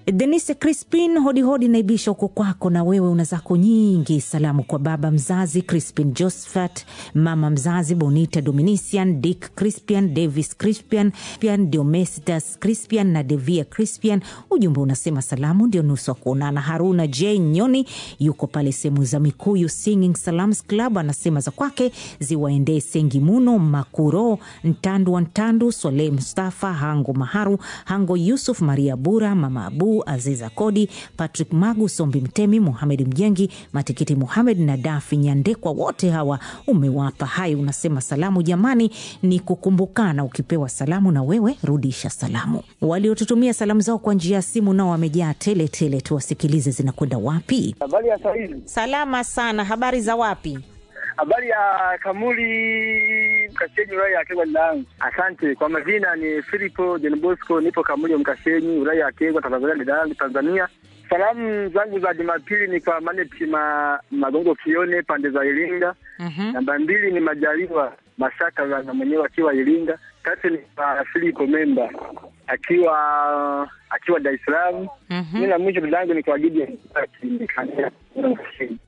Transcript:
Denise Crispin, hodihodi naibisha huko kwako, na wewe una zako nyingi. Salamu kwa baba mzazi Crispin Josephat, mama mzazi Bonita Dominician, Dick Crispian, Davis Crispian, Crispian Diomesitas Crispian na Devia Crispian. Ujumbe unasema salamu ndio nusu wa kuonana. Haruna J Nyoni yuko pale sehemu za Mikuyu Singing Salams Club, anasema za kwake ziwaendee Sengimuno Makuro, Ntandu wa Ntandu, Swaleh Mustafa, Hango Maharu, Hango Yusuf, Maria Bura, Mama Abu, Aziza Kodi, Patrick Magu, Sombi Mtemi, Muhamed Mjengi, Matikiti Muhamed na Dafi Nyandekwa, wote hawa umewapa hai. Unasema salamu jamani, ni kukumbukana. Ukipewa salamu na wewe rudisha salamu. Waliotutumia salamu zao kwa njia ya simu nao wamejaa tele tele, tuwasikilize zinakwenda wapi. Habari ya sahizi. Salama sana, habari za wapi? Habari ya Kamuli Mkashenyi, wilaya ya Kegwa Lilangu. Asante kwa majina, ni Filipo John Bosco, nipo Kamuli Mkashenyi, wilaya ya Kegwa, Tanzania, Lilangu, Tanzania. Salamu zangu za Jumapili ni kwa Maneti ma, Magongo Kione pande za Iringa. Mhm. Namba mbili ni Majaliwa Mashaka na mwenyewe akiwa Iringa. Tatu ni kwa Filipo Memba akiwa akiwa Dar es Salaam. Mhm. Mimi na mwisho dadangu ni kwa Gideon Mkashenyi.